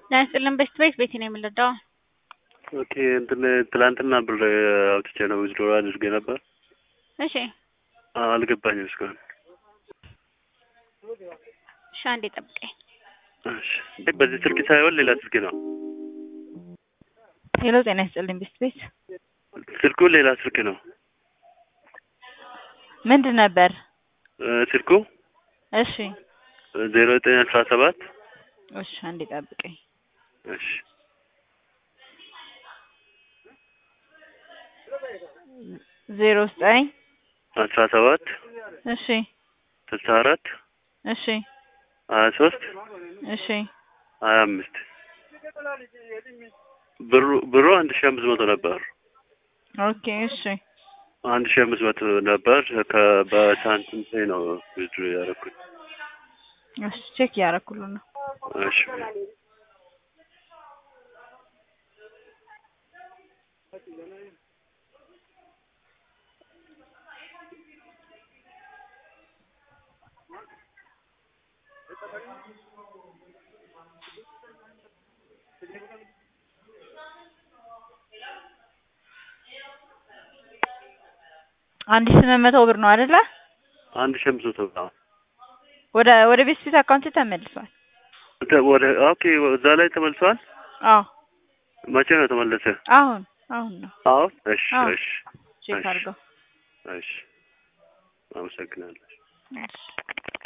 ጤና ይስጥልን በሽት ቤት ቤቴ ነው የምንረዳው። ኦኬ እንትን ትላንትና ብር አውጥቼ ነው ዊዝድሮ አድርጌ ነበር። እሺ አልገባኝም እስካሁን። እሺ አንዴ ጠብቀኝ። እሺ እንዴ በዚህ ስልክ ሳይሆን ሌላ ስልክ ነው። ሄሎ ጤና ይስጥልኝ በሽት ቤት ስልኩ ሌላ ስልክ ነው። ምንድን ነበር? እ ስልኩ እሺ ዜሮ ዘጠኝ አስራ ሰባት እሺ አንዴ ጠብቀኝ። እሺ ዜሮ ዘጠኝ አስራ ሰባት እሺ ስልሳ አራት እሺ ሀያ ሶስት እሺ ሀያ አምስት ብሩ ብሩ አንድ ሺህ አምስት መቶ ነበር። ኦኬ እሺ አንድ ሺህ አምስት መቶ ነበር። ከ በሳንቲም ፔይ ነው ዊዝድሮ ያደረኩት። እሺ ቼክ እያደረኩልህ ነው። እሺ አንድ ሺህ ስምንት መቶ ብር ነው አይደለ? አንድ ሺህ አምስት መቶ ብር። ወደ ወደ ቤት ፊት አካውንት ተመልሷል። ተ- ወደ ኦኬ እዛ ላይ ተመልሷል። አዎ መቼ ነው ተመለሰ? አሁን አሁን ነው አሁን እሺ አዎ። እሺ ቼክ እሺ። አድርገው። እሺ አመሰግናለሁ። እሺ